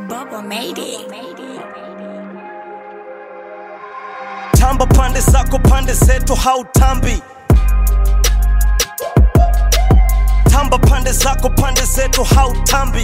Bubba made it. tamba pande zako pande zetu hautambi tamba pande zako pande zetu hautambi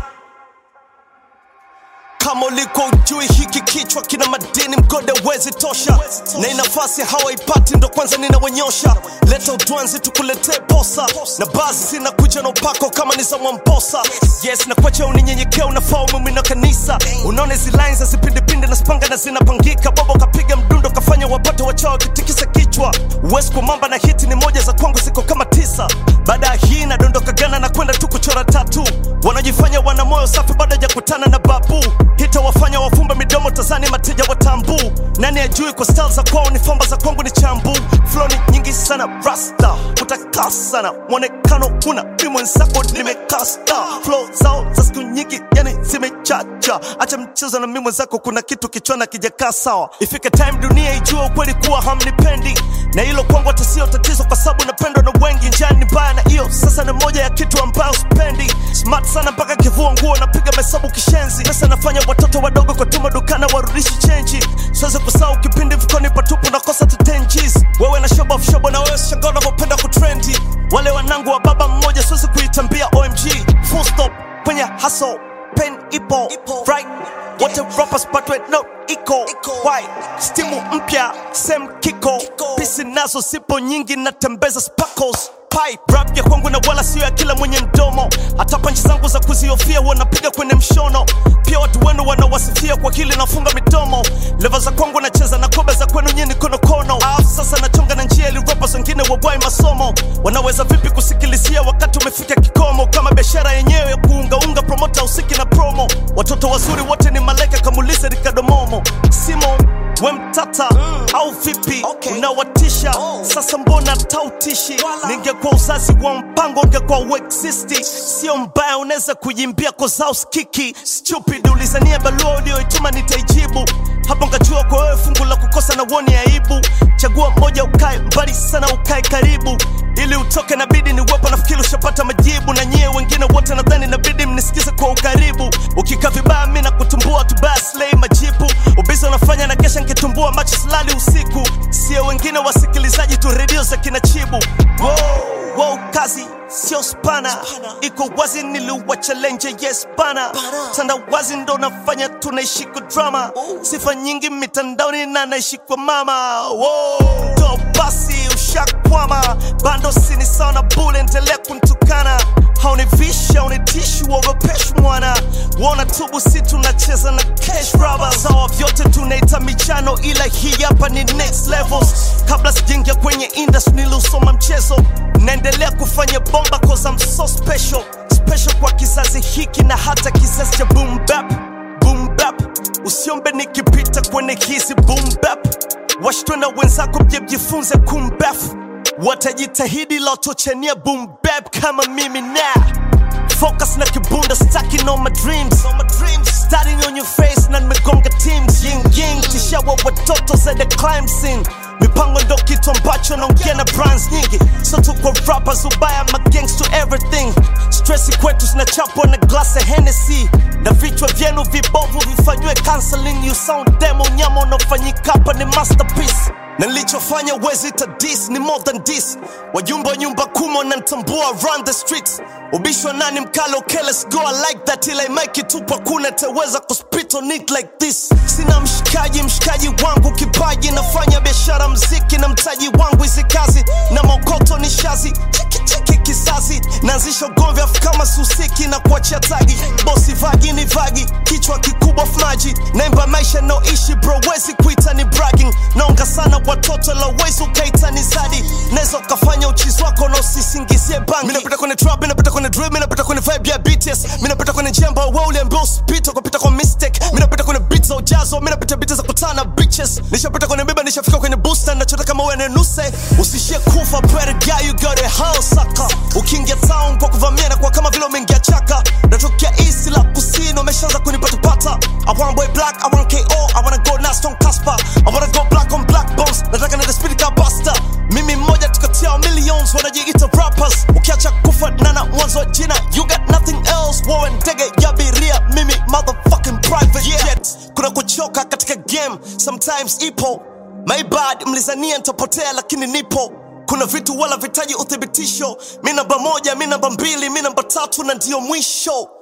kama uliko ujui hiki kichwa kina madini mgode wezi tosha na hii nafasi hawaipati ndo kwanza ninawanyosha leta utwanzi tukuletee posa na basi zinakuja na upako kama ni za mwamposa yes na kwacha uninyenyekea unafaa umemwina kanisa unaona hizi lines hazipindipindi na spanga na zinapangika bobo kapiga mdundo kafanya wapate wachao wakitikisa kichwa uwezi kumamba na hiti ni moja za kwangu ziko kama tisa baada ya hii nadondoka gana na kwenda tu kuchora tatu wanajifanya wana moyo safi bado hajakutana na babu hitawafanya wafumbe midomo tazani mateja watambu nani ajui kwa style za kwao ni famba za kwangu ni chambu flow ni nyingi sana rasta utakaa sana mwonekano una mi mwenzako nimekasta flow zao za siku nyingi yani zimechacha acha mchezo na mi mwenzako kuna kitu kichwana kijakaa sawa ifike time dunia ijue ukweli kuwa hamnipendi na hilo kwangu hata sio tatizo kwa sababu napendwa na wengi njani mbaya na hiyo sasa ni moja ya kitu ambayo spendi smart sana mpaka kivua nguo napiga mahesabu kishenzi pesa nafanya watoto wadogo kwa tuma dukana warudishi chenji siwezi kusahau kipindi mfukoni patupu nakosa tu 10 Gs wewe na shobo of shobo na wewe shanga unavyopenda kutrendi wale wanangu wa baba mmoja siwezi kuitambia omg full stop kwenye hustle pen ipo right wote rappers but we no iko why stimu mpya sem kiko pisi nazo sipo nyingi natembeza sparkles pipe rap ya kwangu na wala sio ya kila mwenye mdomo hata panchi zangu za kuziofia wanapiga kwenye mshono pia watu wenu wanawasifia kwa kile nafunga midomo leva za kwangu nacheza na kobe za kwenu nyini konokono alafu sasa nachonga na njia ili rappers wengine wabwai masomo wanaweza vipi kusikilizia wakati umefika kikomo kama biashara yenyewe ya kuungaunga promota usiki na promo watoto wazuri wote ni malaika kamulize rikadomomo simo we mtata au vipi unawatisha sasa mbona tautishi ningekuwa uzazi wa mpango ungekuwa uexisti sio mbaya unaweza kujimbia kozauskiki stupid ulizania balua ulioituma nitaijibu hapo ngajua kwa wewe fungu la kukosa na uoni aibu chagua moja ukae mbali sana ukae karibu ili utoke nabidi ni wepo nafikiri ushapata majibu na nyie wengine wote nadhani nabidi mnisikize kwa ukaribu ukikaa vibaya mi na kutumbua tubaslei majibu ubizi unafanya na kesha nkitumbua macho silali usiku sio wengine wasikilizaji tu redio za kinachibu wow, wow, kazi sio spana iko wazi niliwacha lenje yes bana tanda wazi ndo nafanya tunaishi kwa drama sifa nyingi mitandaoni na naishi kwa mama wow, ndo basi ushakwama bando sini sana bule endelea kuntukana haunivisha haunitishi uogopeshi mwana wona tubu si tunacheza na cash raba sawa vyote tunaita michano ila hii hapa ni next levels kabla sijaingia kwenye industry niliusoma mchezo naendelea kufanya bomba cause I'm so special special kwa kizazi hiki na hata kizazi cha boom bap boom bap usiombe nikipita kwenye hizi boom bap washtwe na wenzako mje mjifunze kumbef watajitahidi laotochania boom bap kama mimi na focus na kibunda stacking on my dreams on my dreams starting on your face na nimegonga teams ying ying tishawa watoto za the climb scene mipango ndo kitu ambacho naongea na brands nyingi so tuko rappers ubaya ma gangs to everything stressi kwetu zinachapwa na glass ya Hennessy na vichwa vyenu vibovu vifanywe counseling you sound demo nyama unaofanyika hapa ni masterpiece na nilichofanya wezi ta dis ni more than this wajumbe wa nyumba kumo na ntambua run the streets ubishwa nani mkalo okay, let's go I like that ila make it tupa kuna teweza kuspit on it like this sina mshikaji mshikaji wangu kipaji nafanya biashara mziki na mtaji wangu hizi kazi na mokoto ni shazi chiki chiki kizazi naanzisha ugomvi afu kama susiki na kuachia tagi bosi vagi ni vagi kichwa kikubwa maji naimba maisha naoishi bro wezi kuita ni bragging naonga sana watoto la wezi ukaita ni zadi naweza ukafanya uchizi wako na usisingizie bangi minapita kwenye trap minapita kwenye drill minapita kwenye vibe ya BTS minapita kwenye jemba wewe uliambia usipite ukapita kwa mistake minapita kwenye beats za ujazo minapita beats za kutana bitches nishapita kwenye biba nishafika kwenye booster nachota kama wewe nenuse usishie kufa better guy you got a house sucker ukiingia town kwa kuvamia na kwa kama vile umeingia chaka natokea east la kusini umeshaanza kunipatapata I want boy black I want KO I wanna go Nasty on Casper I wanna go black on black bones nataka nende speed ka buster mimi mmoja tukatia millions wanajiita rappers ukiacha kufa nana mwanzo wa jina you got nothing else wewe ndege ya abiria mimi motherfucking kutoka katika game sometimes ipo my bad mlizania nitapotea lakini nipo kuna vitu wala vitaji uthibitisho mi namba moja mi namba mbili mi namba tatu na ndiyo mwisho